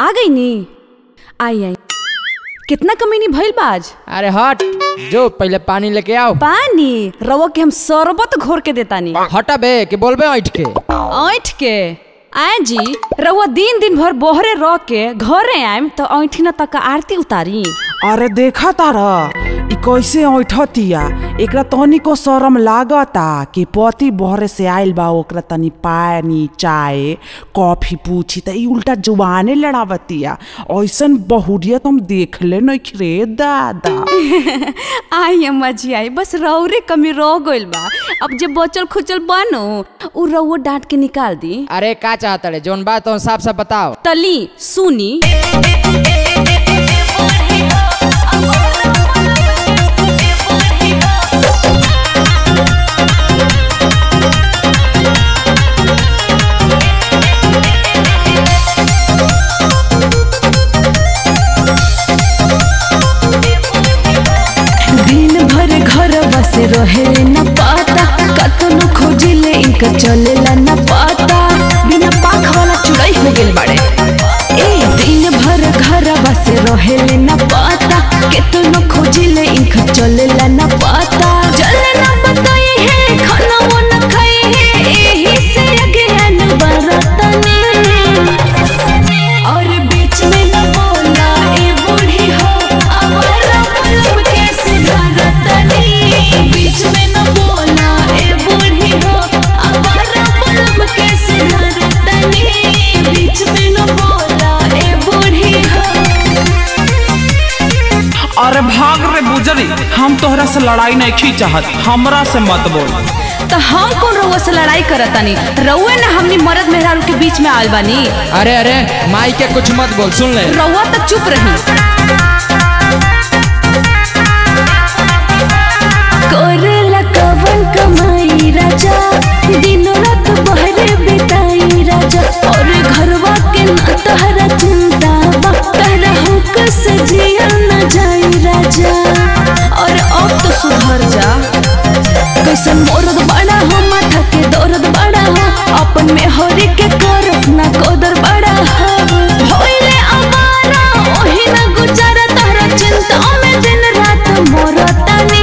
आ गई नी आई आई कितना कमीनी भइल बाज अरे हट जो पहले पानी लेके आओ पानी रवा के हम शरबत घोर के देतानी हटा बे कि बोलबे ऐठ के ऐठ के आए जी रवा दिन दिन भर बोहरे रह के घरे आएम तो ऐठी न तक आरती उतारी अरे देखा तारा इ कैसे ऐठतिया एकरा तनी को शरम लागता कि पति बहरे से आइल बा ओकरा तनी पानी चाय कॉफी पूछी त इ उल्टा जुबाने लड़ावतिया ऐसन बहुरियत हम देखले नहीं रे दादा आई अम्मा जी आई बस रौरे कमी रह गइल बा अब जे बचल खुचल बनो उ रउआ डांट के निकाल दी अरे का चाहत रे जोन बात हो साफ साफ बताओ तली सुनी दिन भर घर बस रहे न पाता कतनो खोजिले इनका चलेला न पाता बिना पाख वाला चुड़ई हो गेल बाड़े ए दिन भर घर बस रहे न पाता केतनो खोजिले इनका चलेला न पाता चले न बताई है खाना वो न खाई है एही से अज्ञान बरतनी और बीच में न बोला ए बूढ़ी हो आवारा पलम कैसे धरतनी बीच में न बोला ए बूढ़ी हो आवारा पलम कैसे धरतनी बीच में न बोला ए बूढ़ी हो अरे भाग रे बुजरी हम तोहरा से लड़ाई नहीं चाहत हमरा से मत बोल तो हम कौन रउआ से लड़ाई करतानी रउआ ना हमनी मर्द मेहरारू के बीच में आल बानी अरे अरे माई के कुछ मत बोल सुन ले रउआ तो चुप रही करेला कवन कमाई राजा दिन रात बहरे बिताई राजा और घरवा के ना तहरा चिंता बा तहरा हुक से जिया न जाई राजा और अब तो सुधर जा कैसन मोरद बड़ा हो माथा के दर्द बड़ा हो अपन में हरी के करत ना कदर बड़ा हो होइले अमारा ओही ना गुजारा तहरा चिंता में दिन रात मोरतानी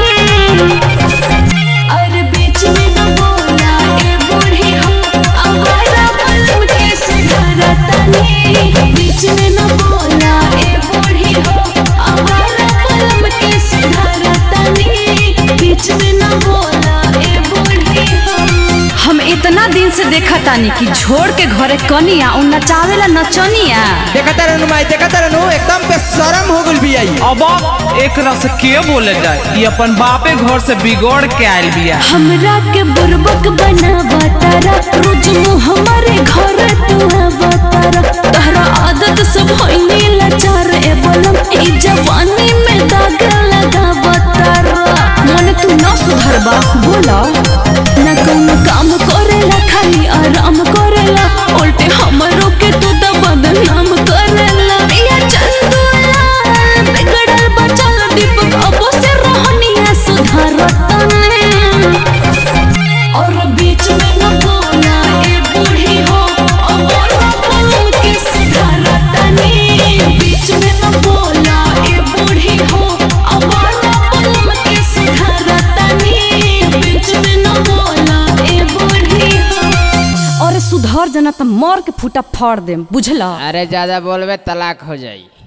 अरे बीच में न बोला ए बूढ़ी हो अवारा पलम के सुधरतानी बीच में न बोला ए बूढ़ी हो अवारा पलम के सुधरतानी बीच में न बोला ए बूढ़ी हो हम इतना दिन से देखा तानी कि झोड़ के घरे कनिया उ नचावेला नचनिया देखता रहनु माई देखता रहनु एकदम पे शर्म हो गइल भी आई अब एक रस के बोले जाए ये अपन बापे घर से बिगड़ के आयल बिया हमरा के बुरबक बनावा तारा रोज मुँह हमारे घर तू बतारा तहरा आदत सब होइनी लाचार ए बोलम ई जवानी में दाग लगा तारा मन तू न सुधरबा बोला न कौनो काम करेला खाली आराम करेला उल्टे हमरो के तू त बदनाम करेला या चंदुला बिगड़ल बचल दीपक अबो से रहनिया सुधारतने और बीच में न बोला ए बूढ़ी हो और पलम के सुधारतने बीच में न बोला ए बूढ़ी हो और पलम के सुधारतने बीच में न बोला ए बूढ़ी हो और सुधर जना त मर के फूटा फाड़ देम बुझला अरे ज्यादा बोलबे तलाक हो जाई